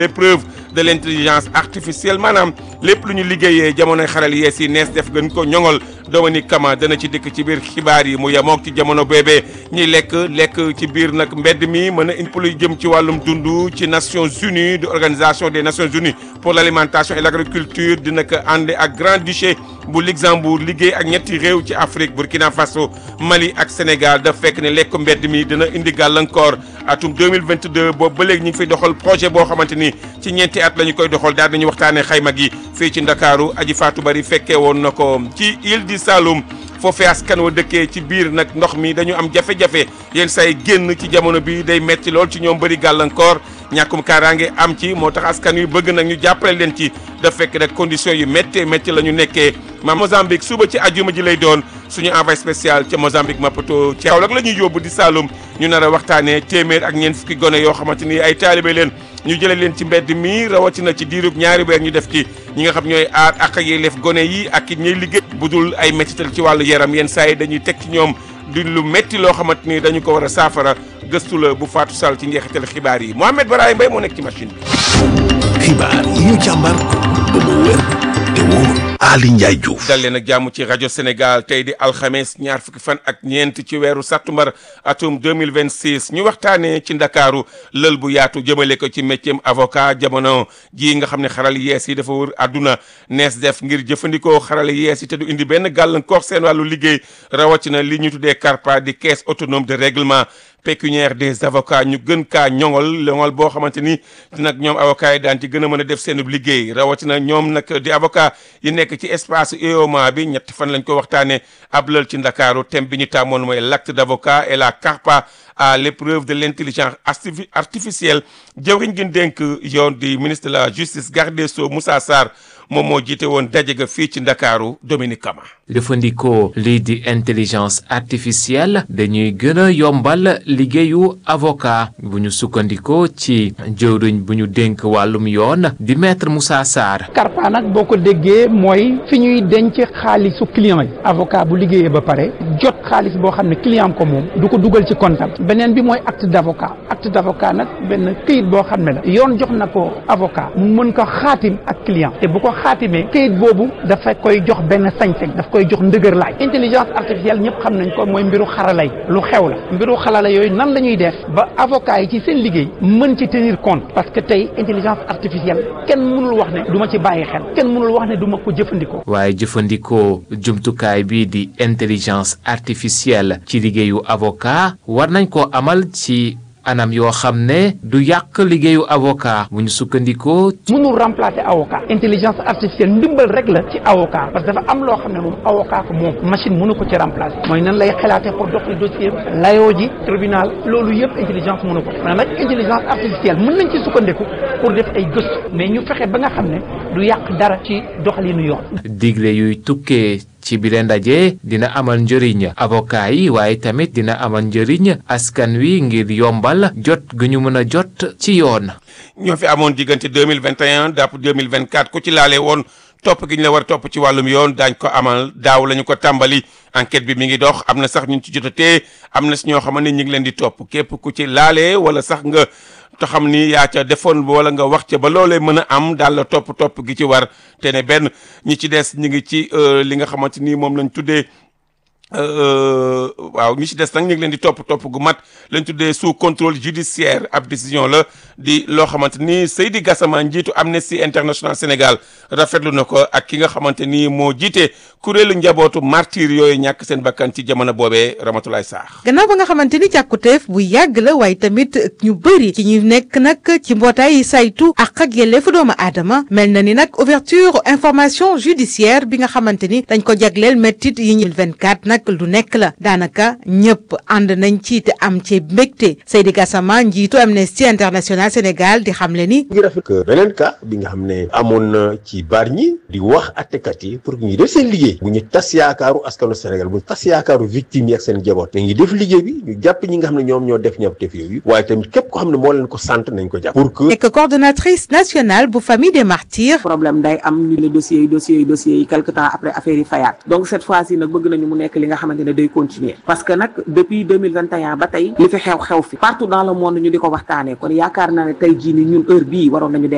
l'épreuve de l'intelligence artificielle maanaam lépp lu ñu liggéeyee jamonoy xaral yees yi nees def gën ko ñoŋol Dominique Kama dana ci dëkk ci biir xibaar yi mu yemook ci jamono boobee ñuy lekk lekk ci biir nag mbedd mi mën a indi lu jëm ci wàllum dund ci Nations Unies de organisation des Nations Unies pour l'alimentation et l'agriculture dina ko ànd ak Grand-Duché bu Luxembourg liggéey ak ñetti réew ci Afrique Burkina Faso Mali ak Sénégal daf fekk ne lekk mbedd mi dina indi gàllankoor atum 2022 boobu ba léegi ñu ngi fiy doxal projet boo xamante ni ci ñeenti at la ñu koy doxal daal nañu waxtaanee xayma gi fii ci Ndakaaru aji Fatou Bari fekkee woon na ko ci île du Saloum foofee askan wa dëkkee ci biir nag ndox mi dañu am jafe-jafe yenn say génn ci jamono bi day metti lool ci ñoom bëri gàllankoor ñàkkum kaaraange am ci moo tax askan wi bëgg nag ñu jàppale leen ci daf fekk rek conditions yu méttee métti la ñu nekkee ma Mozambique suba ci ajuma ji lay doon suñu envoyé spécial ca Mozambique Maputo ci Kaolack la ñuy yóbbu di Saloum ñu nar a waxtaanee téeméer ak ñeent fukki gone yoo xamante ni ay taalibe leen ñu jëlee leen ci mbedd mi rawatina ci diirub ñaari weer ñu def ci ñi nga xam ñooy aar ak ak yelleef gone yi ak it ñuy liggéey bu dul ay méttital ci wàllu yaram yenn saa yi dañuy teg ci ñoom di lu métti loo xamante ni dañu ko war a saafara gëstu la bu Fatou Sall ci njeexital xibaar yi Mohamed Baraye Mbaye moo nekk ci machine bi. xibaar yi ñu càmbar ba mu wér te wóor Ali Ndiaye Diouf. dal leen ak jàmm ci rajo Sénégal tey di alxames ñaar fukki fan ak ñeent ci weeru sàttumbar atum 2026 ñu waxtaanee ci ndakaaru lël bu yaatu jëmale ko ci métier avocat jamono ji nga xam ne xaral yees yi dafa wër àdduna nees def ngir jëfandikoo xaral yees yi te du indi benn gàllankoor seen wàllu liggéey rawatina li ñu tuddee CARPA di caisse autonome de règlement pécuniaire des avocats ñu gën kaa ñoŋol ñoŋol boo xamante ni nag ñoom avocats yi daan ci gën a mën a def seen liggéey rawatina ñoom nag di avocat yi nekk ci espace UEMOA bi ñetti fan lañ ko waxtaanee ab lël ci ndakaaru thème bi ñu tàmmoon mooy l'acte d'avocat et la CARPA à l'épreuve de l'intelligence artificielle jëwriñ gi dénk yoon di ministre de la justice garde des sceaux Moussa Sarr moom moo jiite woon daje ga fii ci ndakaaru Dominique Kama jëfandikoo lii di intelligence artificielle dañuy gën a yombal liggéeyu avocat bu ñu sukkandikoo ci jëwriñ bu ñu dénk wàllum yoon di maître Moussa Sarr. CARPA nag boo ko déggee mooy fi ñuy denc xaalisu client yi avocat bu liggéeyee ba pare jot xaalis boo xam ne client ko moom du ko dugal ci comptable beneen bi mooy acte d'avocat acte d'avocat nag benn këyit boo xam ne la yoon jox na ko avocat mu mën ko xaatim ak client te bu ko xaatimee këyit boobu dafa koy jox benn sañ-sañ daf koy jox ndëgër laay intelligence artificielle ñëpp xam nañ ko mooy mbiru xarala yi lu xew la mbiru xarala yooyu nan la ñuy def ba avocat yi ci seen liggéey mën ci tenir compte parce que tey intelligence artificielle kenn mënul wax ne du ma ci bàyyi xel kenn mënul wax ne du ma ko jëfandikoo. waaye jëfandikoo jumtukaay bii di intelligence artificielle ci liggéeyu avocat war nañ ko amal ci. anam yoo xam ne du yàq liggéeyu avocat bu ñu sukkandikoo. mënul remplacer avocat intelligence artificielle ndimbal rek la ci avocat parce que dafa am loo xam ne moom avocat ko moom machine mënu ko ci remplacer mooy nan lay xalaatee pour doxali dossier layoo ji tribunal loolu yëpp intelligence mënu ko mais nag intelligence artificielle mën nañ ci sukkandiku pour def ay gëstu mais ñu fexe ba nga xam ne du yàq dara ci doxalinu yoon. digle yuy tukkee. ci bile ndaje dina amal njëriñ avocat yi waaye tamit dina amal njëriñ askan wi ngir yombal jot gu ñu mën a jot ci yoon. ñoo fi amoon diggante 2021 dàpp 2024 ku ci laale woon topp gi ñu la war a topp ci wàllum yoon daañ ko amal daaw la ñu ko tàmbali enquête bi mi ngi dox am na sax ñu ci jotatee am na si ñoo xam ne ñu ngi leen di topp képp ku ci laale wala sax nga te xam ni yaa ca defoon wala nga wax ca ba loolee mën a am daal la topp topp gi ci war te ne benn ñi ci des ñu ngi ci li nga xamante ni moom lañ tuddee waaw ñi ci des nag ñu ngi leen di topp topp gu mat lañ tuddee sous contrôle judiciaire ab décision la di loo xamante ni Seydi Gassama njiitu Amnesty International Sénégal rafetlu na ko ak ki nga xamante ni moo jiite kuréelu njabootu martyr yooyu ñàkk seen bakkan ci jamono boobee Ramatoulaye Sarr. gannaaw ba nga xamante ni càkkuteef bu yàgg la waaye tamit ñu bëri ci ñu nekk nag ci mbootaay yi saytu ak ak yelleefu doomu aadama mel na ni nag ouverture information judiciaire bi nga xamante ni dañ ko jagleel méttit yi ñu 24 nag lu nekk la daanaka ñëpp ànd nañ ci te am ci mbégte Seydi Gassama njiitu Amnesty International Sénégal di xamle ni. ngi rafet que beneen cas bi nga xam ne amoon na ci Bargny di wax attekat yi pour ñu def seen liggéey bu ñu tas yaakaaru askanu Sénégal bu ñu tas yaakaaru victime yi ak seen jaboot na ngi def liggéey bi ñu jàpp ñi nga xam ne ñoom ñoo def ñaw tef yooyu waaye tamit képp ko xam ne moo leen ko sant nañ ko jàpp pour que nekk coordonnatrice nationale bu famille des martyrs. problème day am ñu ne dossiers yi dossiers yi dossiers yi quelque temps après affaire yi fayaat donc cette fois ci nag bëgg nañu mu nekk li nga xamante ne day continuer parce que nag depuis 2021 ba tey li fi xew xew fi partout dans le monde ñu di ko waxtaanee kon yaakaar naa ne tey jii ni ñun heure bii waroon nañu